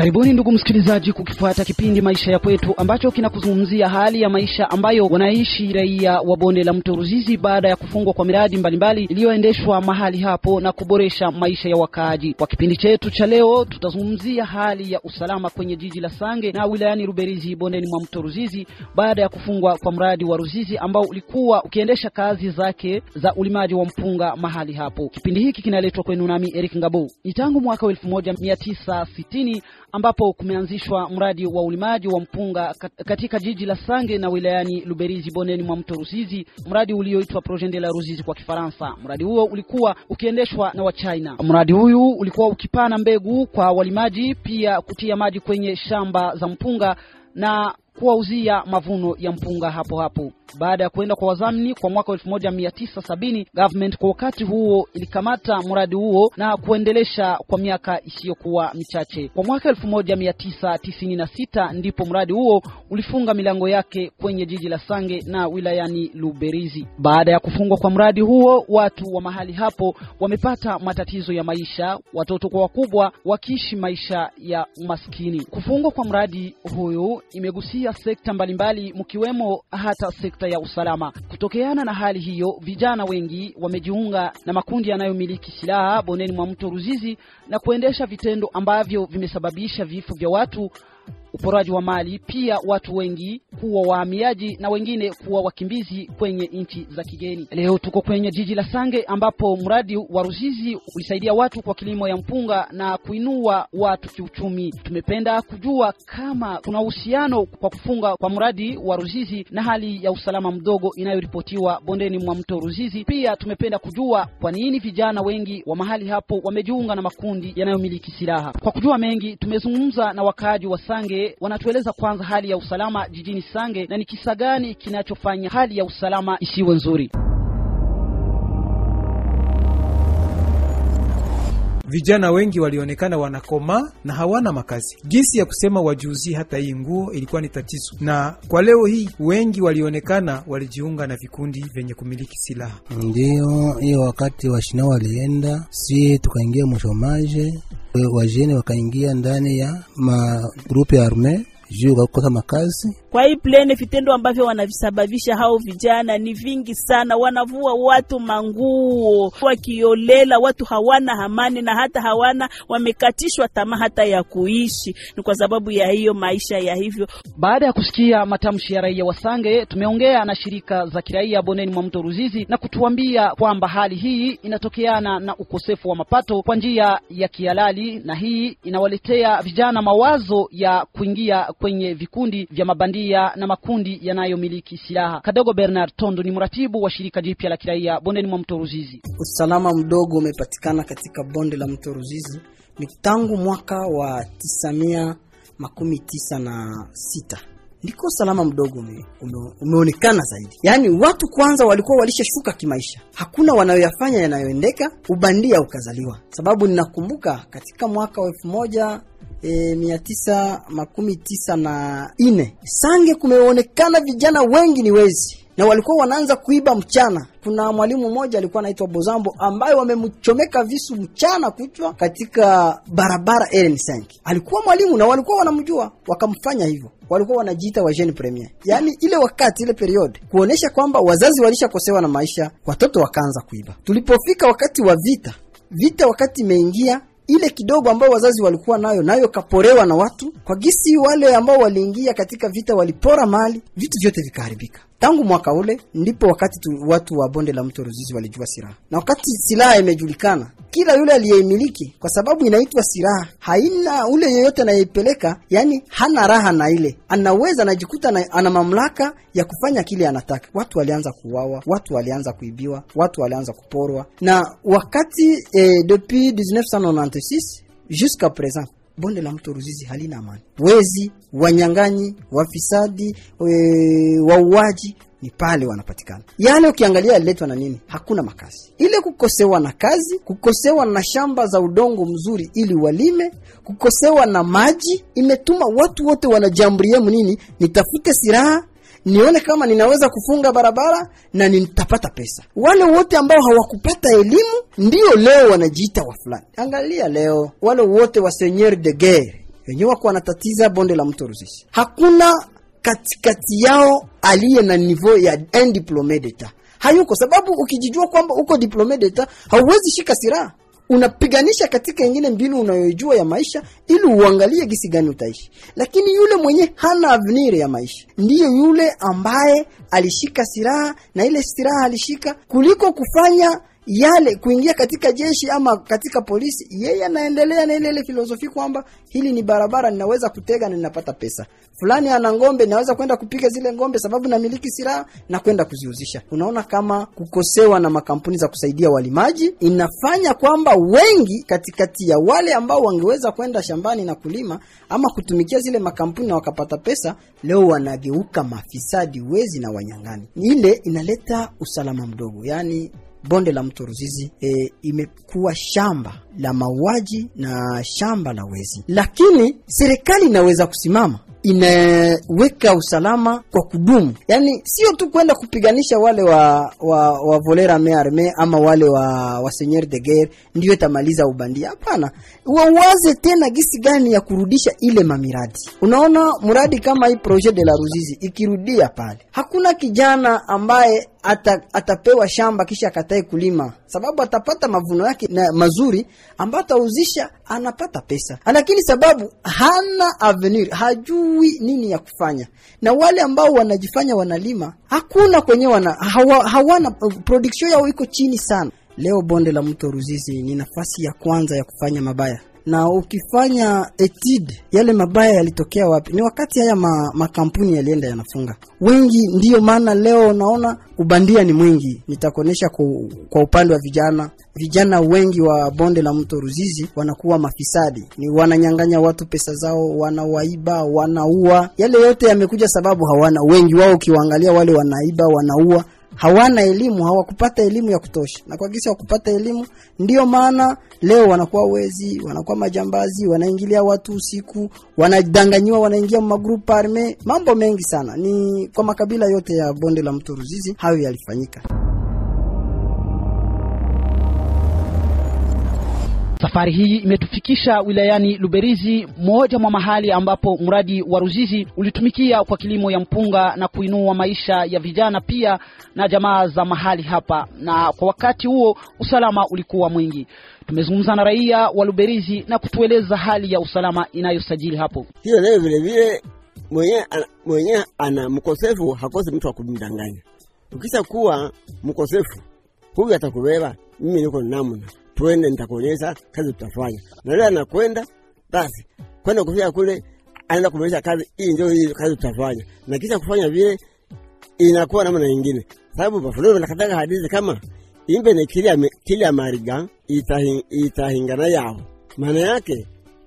Karibuni ndugu msikilizaji, kukifuata kipindi maisha ya kwetu ambacho kinakuzungumzia hali ya maisha ambayo wanaishi raia wa bonde la mto Ruzizi baada ya kufungwa kwa miradi mbalimbali iliyoendeshwa mahali hapo na kuboresha maisha ya wakaaji. Kwa kipindi chetu cha leo, tutazungumzia hali ya usalama kwenye jiji la Sange na wilayani Ruberizi bondeni mwa mto Ruzizi baada ya kufungwa kwa mradi wa Ruzizi ambao ulikuwa ukiendesha kazi zake za ulimaji wa mpunga mahali hapo. Kipindi hiki kinaletwa kwenu nami Eric Ngabo. Ni tangu mwaka wa elfu moja mia tisa sitini ambapo kumeanzishwa mradi wa ulimaji wa mpunga katika jiji la Sange na wilayani Luberizi bondeni mwa mto Ruzizi, mradi ulioitwa Projet de la Ruzizi kwa Kifaransa. Mradi huo ulikuwa ukiendeshwa na Wachina. Mradi huyu ulikuwa ukipana mbegu kwa walimaji, pia kutia maji kwenye shamba za mpunga na kuwauzia mavuno ya mpunga hapo hapo. Baada ya kuenda kwa wazamini kwa mwaka elfu moja mia tisa sabini government kwa wakati huo ilikamata mradi huo na kuendelesha kwa miaka isiyokuwa michache. Kwa mwaka elfu moja mia tisa tisini na sita ndipo mradi huo ulifunga milango yake kwenye jiji la Sange na wilayani Luberizi. Baada ya kufungwa kwa mradi huo, watu wa mahali hapo wamepata matatizo ya maisha, watoto kwa wakubwa wakiishi maisha ya umaskini. Kufungwa kwa mradi huyu imegusia sekta mbalimbali mkiwemo hata sekta ya usalama. Kutokeana na hali hiyo, vijana wengi wamejiunga na makundi yanayomiliki silaha bondeni mwa mto Ruzizi na kuendesha vitendo ambavyo vimesababisha vifo vya watu uporaji wa mali, pia watu wengi kuwa wahamiaji na wengine kuwa wakimbizi kwenye nchi za kigeni. Leo tuko kwenye jiji la Sange ambapo mradi wa Ruzizi ulisaidia watu kwa kilimo ya mpunga na kuinua watu kiuchumi. Tumependa kujua kama kuna uhusiano kwa kufunga kwa mradi wa Ruzizi na hali ya usalama mdogo inayoripotiwa bondeni mwa mto Ruzizi. Pia tumependa kujua kwa nini vijana wengi wa mahali hapo wamejiunga na makundi yanayomiliki silaha. Kwa kujua mengi, tumezungumza na wakaaji wa Sange wanatueleza kwanza hali ya usalama jijini Sange na ni kisa gani kinachofanya hali ya usalama isiwe nzuri. Vijana wengi walionekana wanakoma na hawana makazi. Jinsi ya kusema wajuzi hata hii nguo ilikuwa ni tatizo, na kwa leo hii wengi walionekana walijiunga na vikundi vyenye kumiliki silaha. Ndiyo hiyo wakati washina walienda, si tukaingia mshomaje, wajene wakaingia ndani ya magrupu ya arme juu kakosa makazi. Kwa hii plene, vitendo ambavyo wanavisababisha hao vijana ni vingi sana. Wanavua watu manguo wakiolela, watu hawana amani na hata hawana, wamekatishwa tamaa hata ya kuishi, ni kwa sababu ya hiyo maisha ya hivyo. Baada ya kusikia matamshi ya raia wa Sange, tumeongea na shirika za kiraia bondeni mwa mto Ruzizi na kutuambia kwamba hali hii inatokeana na ukosefu wa mapato kwa njia ya kihalali, na hii inawaletea vijana mawazo ya kuingia kwenye vikundi vya mabandia na makundi yanayomiliki silaha. Kadogo Bernard Tondo ni mratibu wa shirika jipya la kiraia bondeni mwa mto Ruzizi. Usalama mdogo umepatikana katika bonde la mto Ruzizi ni tangu mwaka wa tisa mia makumi tisa na sita ndiko usalama mdogo ume, ume, umeonekana zaidi. Yaani watu kwanza walikuwa walishashuka kimaisha, hakuna wanayoyafanya yanayoendeka, ubandia ukazaliwa. Sababu ninakumbuka katika mwaka wa elfu moja E, mia tisa makumi tisa na ine Sange kumeonekana vijana wengi ni wezi na walikuwa wanaanza kuiba mchana. Kuna mwalimu mmoja alikuwa anaitwa Bozambo ambaye wamemchomeka visu mchana kuchwa katika barabara RN5. Alikuwa mwalimu na walikuwa wanamjua, wakamfanya hivyo. Walikuwa wanajiita wa jeune premier, yaani ile wakati ile period kuonesha kwamba wazazi walishakosewa na maisha, watoto wakaanza kuiba. Tulipofika wakati wa vita, vita wakati imeingia ile kidogo ambayo wazazi walikuwa nayo nayo kaporewa na watu kwa gisi. Wale ambao waliingia katika vita walipora mali, vitu vyote vikaharibika. Tangu mwaka ule ndipo wakati tu, watu wa bonde la mto Ruzizi walijua silaha, na wakati silaha imejulikana, kila yule aliyeimiliki, kwa sababu inaitwa silaha, haina ule yeyote anayeipeleka, yani hana raha na ile, anaweza anajikuta na, ana mamlaka ya kufanya kile anataka. Watu walianza kuuawa, watu walianza kuibiwa, watu walianza kuporwa, na wakati eh, depuis 1996 jusqu'à présent bonde la mto Ruzizi halina amani. Wezi, wanyang'anyi, wafisadi, e, wauaji ni pale wanapatikana. Yale ukiangalia yaliletwa na nini? Hakuna makazi. Ile kukosewa na kazi, kukosewa na shamba za udongo mzuri ili walime, kukosewa na maji, imetuma watu wote wanajamburia nini, nitafute silaha nione kama ninaweza kufunga barabara na nitapata pesa. Wale wote ambao hawakupata elimu ndio leo wanajiita wa fulani. Angalia leo wale wote wa seigneur de guerre wenyewe wako wanatatiza bonde la mto Ruzizi. Hakuna katikati yao aliye na niveau ya un diplome d'etat, hayuko. Sababu ukijijua kwamba uko diplome d'etat hauwezi shika silaha unapiganisha katika ingine mbinu unayojua ya maisha ili uangalie gisi gani utaishi. Lakini yule mwenye hana avenir ya maisha ndiyo yule ambaye alishika silaha na ile silaha alishika kuliko kufanya yale kuingia katika jeshi ama katika polisi, yeye anaendelea na ile ile filosofi kwamba hili ni barabara, ninaweza kutega na ninapata pesa. Fulani ana ng'ombe, ninaweza kwenda kupiga zile ng'ombe sababu namiliki silaha na kwenda kuziuzisha. Unaona kama kukosewa na makampuni za kusaidia walimaji inafanya kwamba wengi katikati ya wale ambao wangeweza kwenda shambani na kulima ama kutumikia zile makampuni na wakapata pesa, leo wanageuka mafisadi, wezi na wanyang'ani. Ile inaleta usalama mdogo, yani bonde la mto Ruzizi e, imekuwa shamba la mauaji na shamba la wezi, lakini serikali inaweza kusimama inaweka usalama kwa kudumu, yaani sio tu kwenda kupiganisha wale wa wa, wa volera me arme ama wale wa, wa seigneur de guerre ndio itamaliza ubandia. Hapana, wawaze tena gisi gani ya kurudisha ile mamiradi. Unaona, mradi kama hii projet de la Ruzizi ikirudia pale, hakuna kijana ambaye ata, atapewa shamba kisha akatae kulima, sababu atapata mavuno yake na mazuri ambayo atauzisha, anapata pesa, lakini sababu hana avenir, hajui nini ya kufanya. Na wale ambao wanajifanya wanalima, hakuna kwenye wana hawa, hawana production yao iko chini sana. Leo bonde la mto Ruzizi ni nafasi ya kwanza ya kufanya mabaya na ukifanya etid yale mabaya yalitokea wapi? Ni wakati haya ma, makampuni yalienda yanafunga wengi. Ndiyo maana leo unaona ubandia ni mwingi. Nitakuonyesha kwa, kwa upande wa vijana. Vijana wengi wa bonde la mto Ruzizi wanakuwa mafisadi, ni wananyang'anya watu pesa zao, wanawaiba, wanaua. Yale yote yamekuja sababu hawana, wengi wao ukiwaangalia wale wanaiba, wanaua hawana elimu, hawakupata elimu ya kutosha, na kwa kisa wakupata elimu, ndiyo maana leo wanakuwa wezi, wanakuwa majambazi, wanaingilia watu usiku, wanadanganyiwa, wanaingia magrupu arme, mambo mengi sana. Ni kwa makabila yote ya bonde la mto Ruzizi hayo yalifanyika. Safari hii imetufikisha wilayani Luberizi, moja mwa mahali ambapo mradi wa Ruzizi ulitumikia kwa kilimo ya mpunga na kuinua maisha ya vijana pia na jamaa za mahali hapa, na kwa wakati huo usalama ulikuwa mwingi. Tumezungumza na raia wa Luberizi na kutueleza hali ya usalama inayosajili hapo. Hiyo nayo vile vile mwenye ana, mwenye ana mkosefu hakosi mtu wa kumdanganya. Ukisha kuwa mkosefu, huyu atakubeba, mimi niko namna twende nitakuonyesha kazi tutafanya. Na leo anakwenda basi, kwenda kufika kule, anaenda kumaliza kazi hii, ndio hii kazi tutafanya, na kisha kufanya vile inakuwa namna nyingine, sababu bafulolo nakataka hadithi kama imbe ne kilia kilia mariga itahi, itahingana yao. Maana yake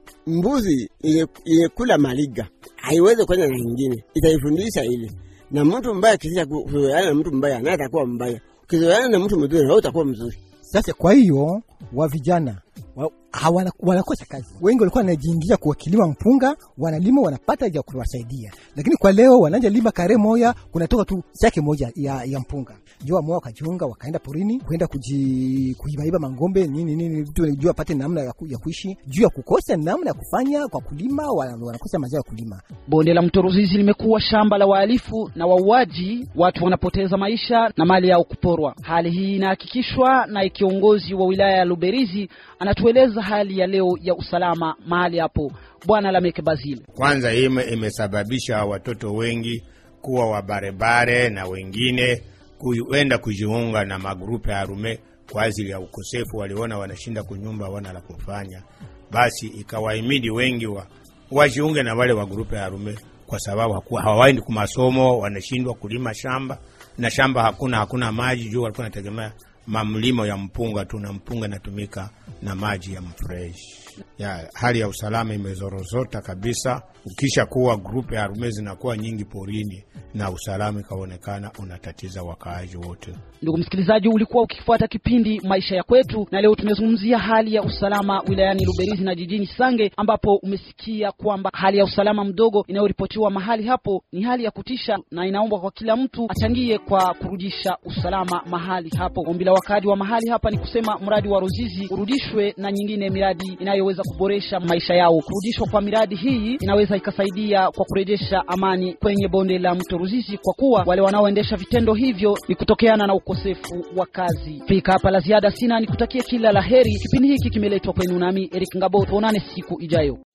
mbuzi ilekula maliga haiwezi kwenda na nyingine, itaifundisha ile. Na mtu mbaya kisha kuzoeana na mtu mbaya, naye atakuwa mbaya. Ukizoeana na mtu mzuri, wewe utakuwa mzuri. Sasa kwa hiyo wa vijana wa, hawana- wanakosa kazi. Wengi walikuwa wanajiingia kwa kilima mpunga, wanalima wanapata vya kuwasaidia, lakini kwa leo wanaanja lima kare moya, kunatoka tu sake moja ya, ya mpunga. Jua moya wakajiunga wakaenda porini kwenda kuji kuibaiba mangombe nini nini, vitu juu apate namna ya, ku, ya kuishi, juu ya kukosa namna ya kufanya kwa kulima, wana- wanakosa mazao ya kulima. Bonde la mto Ruzizi limekuwa shamba la wahalifu na wauaji, watu wanapoteza maisha na mali yao kuporwa. Hali hii inahakikishwa na kiongozi wa wilaya ya Luberizi, anatueleza hali ya leo ya usalama mahali hapo, Bwana Lameke Bazili. Kwanza hii ime- imesababisha watoto wengi kuwa wabarebare na wengine kuenda kujiunga na magrupu ya arume kwa ajili ya ukosefu. Waliona wanashinda kunyumba, wana la kufanya, basi ikawahimidi wengi wa wajiunge na wale wa grupu ya arume, kwa sababu haku- hawaendi kumasomo, wanashindwa kulima shamba na shamba hakuna, hakuna maji juu walikuwa wanategemea mamlimo ya mpunga tu, na mpunga inatumika na maji ya mfresh. Ya, hali ya usalama imezorozota kabisa. Ukisha kuwa grupu ya arume zinakuwa nyingi porini na usalama ikaonekana unatatiza wakaaji wote. Ndugu msikilizaji, ulikuwa ukifuata kipindi maisha ya kwetu, na leo tumezungumzia hali ya usalama wilayani Luberizi na jijini Sange, ambapo umesikia kwamba hali ya usalama mdogo inayoripotiwa mahali hapo ni hali ya kutisha, na inaombwa kwa kila mtu achangie kwa kurudisha usalama mahali hapo. Ombi la wakaaji wa mahali hapa ni kusema mradi wa Ruzizi urudishwe na nyingine miradi inayo itakayoweza kuboresha maisha yao. Kurudishwa kwa miradi hii inaweza ikasaidia kwa kurejesha amani kwenye bonde la mto Ruzizi, kwa kuwa wale wanaoendesha vitendo hivyo ni kutokeana na ukosefu wa kazi. Fika hapa la ziada sina, nikutakie kila la heri. Kipindi hiki kimeletwa kwenu nami Eric Ngabo, tuonane siku ijayo.